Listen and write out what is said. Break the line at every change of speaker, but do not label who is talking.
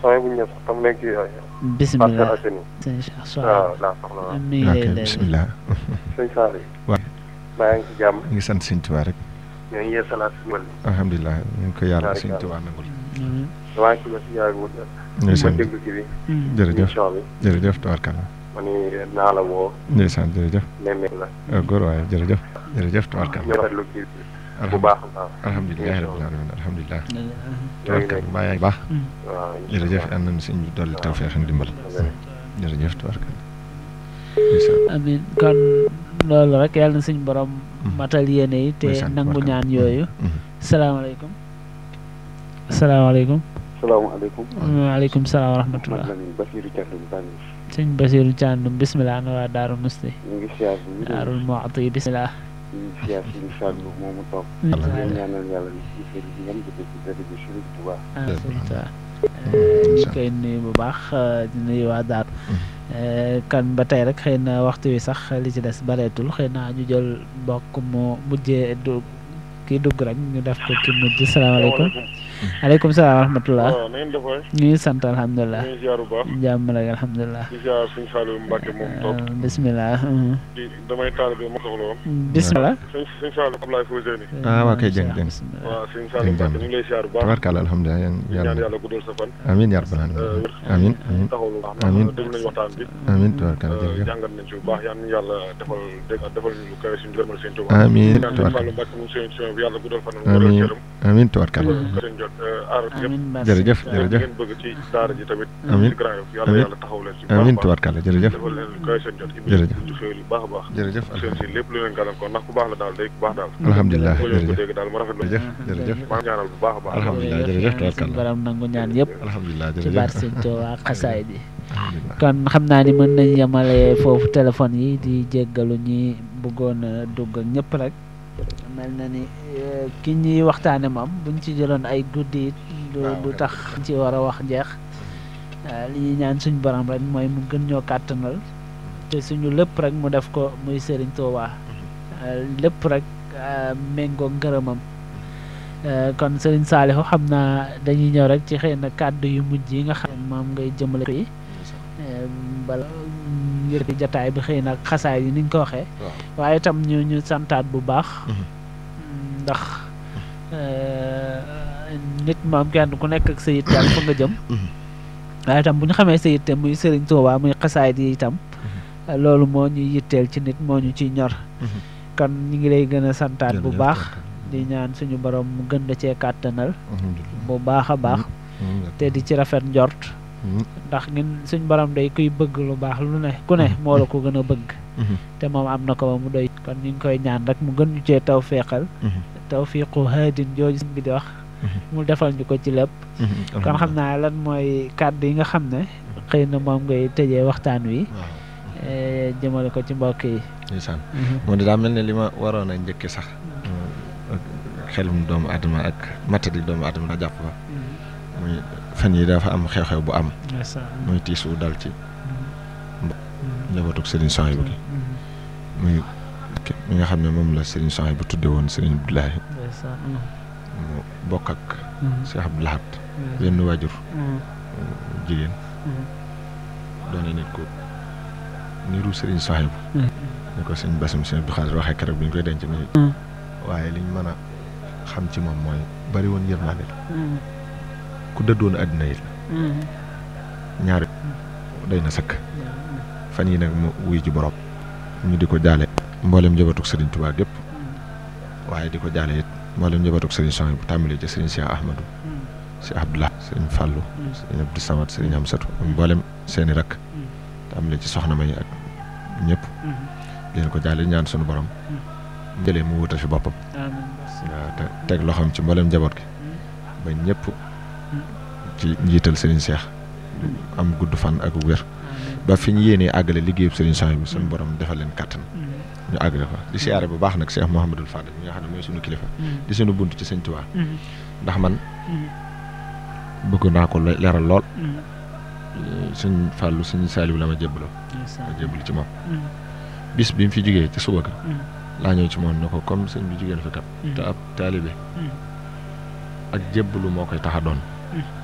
sooy bu ñëw sax tam nekk yooyu.
bisimilah
Parcelles Assainies.
sëñ Cheikh Sow
waaw laa soxla waaw.
mi ngi
ok
lay lay
bisimilah
sëñ Saali.
waaw.
maa ngi ci jàmm.
ñu ngi sant sëñ Tuubaa rek
ñoo ngi yeesalaat si wàll.
alhamdulilah ñu ngi ko yàlla
Ñaari
sëñ
kàddu.
Tuubaa nangul
Mm,
damaa ci ba si yàggul. ma
ndeysaan
déglu ci bi.
mm.
jërëjëf
émission bi.
jërëjëf tabarkalla
ma ni naa la woo.
ndeysaan jërëjëf
nemmeeku la.
ah góor waaye jërëjëf jërëjëf tabarkalla
ñu rafetlu kii bi. bu baax a baax.
alhamdulilah rabbil alamin alhamdulilah
ñoo ngi
tabarkalla
nekk.
mbaa yaa ngi baax
Mm.
waaw
jërëjëf yal nañu sëñ bi dolli tawfeex ak ndimbal
Amiin.
jërëjëf tabarkalla ndeysaan
amin kon loolu rek yàlla na suñ borom
Mm.
matal yéene yi te
ndeysaan
nangu
tabarkalla.
ñaan yooyu
Mhm.
salaamaaleykum salaamaaleykum
salaamaaleykum.
waaleykum salaam wa rahmatullah
man la Basiirou Thiandoum Bani.
sëñ Basiru Thiandoum bisimilah na waa Daaru Musti
ñu ngi siyaar bu wér.
Daarul Muxti bisimilah
ñu ngi siyaar suñu Saliou moomu toog.
Allah.
ñu ñaanal yàlla ñu ci sëriñ bi ngeen jëfe ci dëkk bi Sëriñ Tuubaa.
ah sëñ Tuubaa
Mm,
ñu koy nuyu bu baax eh, di nuyu waa Daaru Eh, kan ba tey rek xëy na waxtu wi sax li ci des bareetul xëy na ñu jël mbokk mu mujjee du kii dugg rek ñu def ko ki mujj salaamaaleykum aleykum salaam wa rahmatullah
waaw na ngeen def waay
ñu ngi sant alhamdulilah
ñu ngi ziar bu baax
jàmm rek alhamdulilah
di ziar suñu Saliou Mbacke moom toog
Eh, bisimilah mhm.
di damay taalibe ma soxla woon
bisimilah
suñ suñ Saliou Ablaye Fousseyni
ah waa kay jëng jëng
bisimilah.
waaw suñu Saliou Mbacke ñu ngi lay ziar bu baax
tabarkalla alhamdulilah yéen
di ñaan
yàlla
yàlla guddal sa fan
amiin yaa rabbal alamin amiin amiin
taxawlu baax
Amiin.
déglu nañu waxtaan bi
amiin tabarkalla
euh,
jërëjëf
jàngat nañ ci bu baax yal nañu yàlla defal dégg defal ñu lu kawe suñu gërëmal seen Tuubaa
amiin
ñaan suñu
tabarkalla
Saliou Mbacke moom seen émission bi yàlla guddal fan
Amiin.
cëram
amiin tabarkalla
seen jot aar yëpp
amiin merci.
jërëjëf
li
jërëjëf
ngeen bëgg ci daara ji tamit
Amiin.
ci Grand Yoff yàlla
Amiin.
yàlla taxaw leen ci bu baax a
amiin
baax.
tabarkalla jërëjëf
defal leen lu kawe seen jot
Jërëjëf.
ci xéwal yu baax a baax
jërëjëf
seen si lépp lu leen gàllankoor ndax ku baax la daal day ku baax daal
alhamdulilah
boo leen ko
jërëjëf
dégg daal mu rafetlu
jërëjëf jërëjëf
maa ngi ñaanal bu baax a baax
Alhamdulilah, jërëjëf,
yàlla suñu
tabarkalla.
borom nangu ñaan yëpp
alhamdulilah
ci
jërëjëf
baat sëñ Tuubaa xasaay ji
alhamdulilah
kon xam naa ni mën nañ yemale foofu téléphone yi di jéggalu ñi bëggoon a dugg ak ñëpp rek mel na ni eh, ki ñuy waxtaane moom buñ ci jëloon ay guddi it du
Waaw,
du
kay.
tax ci war a wax jeex Eh, li ñuy ñaan suñ borom rek mooy mu gën ñoo kàttanal te suñu lépp rek mu def ko muy Sëriñ Tuubaa Eh, lépp rek eh, méngoo ngërëmam Eh, kon Sëriñ Saalihu xam naa dañuy ñëw rek ci xëy na kàddu yu mujj yi nga xam ne moom ngay jëmale yi Eh, bala ngir di jataay bi xëy na xasaay yi ni ñu ko waxee waaye itam ñu ñu santaat bu baax
Mhm.
ndax eh, nit moom kenn ku nekk ak sa yitte ak fa nga jëm
Mhm.
waaye itam bu ñu xamee sa yitte muy Sëriñ Tuubaa muy xasaay yi itam eh, loolu moo ñuy yitteel ci nit moo ñu ciy ñor
Mhm.
kon ñu ngi lay gën a santaat bu
Jërëjëf,
baax
tabarkalla.
di ñaan suñu borom mu gën da cee kàttanal
alhamdulilah
bu baax a baax
amiin
te di ci rafet njort
amiin
ndax ngeen suñ borom day kuy bëgg lu baax lu ne ku ne moo la ko gën a bëgg
Mhm.
te moom am na ko ba mu doy kon ñu ngi koy ñaan rek mu gën ñu cee taw feexal
Mhm.
tawfiqu haadin jooju sëñ bi di wax mu defal ñu ko ci lépp
Mhm.
kon xam naa lan mooy kàddu yi nga xam ne xëy na moom ngay tëjee waxtaan wi
waaw
eh, jëmale ko ci mbokk yi
ndeysaan moom de daa mel ne li ma waroon a njëkke sax ak xelum doomu adama ak matadi doomu adama daa jàpp fa muy fan yi dafa am xew-xew bu am muy tiis wu dal ci njabootug Serigne Souhaïbou gi muy ki- mi nga xam ne moom la Serigne Souhaïbou bu tudde woon Serigne Abdoulahi mu bokk ak Cheikh Abdou Lahad benn waajur jigéen doone nit ko niru Serigne Souhaïbou ni ko sëñ Bassum sëñ Abdou Khadre waxee keroog bi ñu koy denc ni waaye liñ mën a xam ci moom mooy bari woon yërmande la ku dëddoon àddina yi la ñaari doy na sëkk fan yi nag mu wuy ji borom ñu di ko jaale mboolem njabootug Serigne Touba gépp waaye di ko jaale it mboolem njabootug Serigne Souhaïbou bu tàmbalee ci Serigne Cheikh Ahmadou Cheikh Abdoulah Serigne Fallou Serigne Abdou Samad Serigne Amsatou mboolem seeni rakk tàmbalee ci soxna May ak ñëpp di leen ko jaale ñaan sunu borom jëlee mu wutal fi boppam waaw te teg loxoom ci mboolem njaboot gi ba ñëpp ci njiital Serigne Cheikh am gudd fan ak wér ba fi ñu yéenee àggale liggéeyub Serigne Souhaïbou bi suñu borom defal leen kàttan ñu àggale ko di siyaare bu baax nag Cheikh Mouhamadul Fadel mi nga xam ne mooy suñu kilifa di suñu bunt ci Sëñ Tuubaa ndax man bëgg naa ko le- leeral lool suñ fàllu suñ saaliwu la ma jébbaloo ma jébbalu ci moom bis bi mu fi jógee ci suba ga laa ñëw ci moom ne ko comme sëñ bi jógee na fi kat te ab taalibe ak jébbalu moo koy tax a doon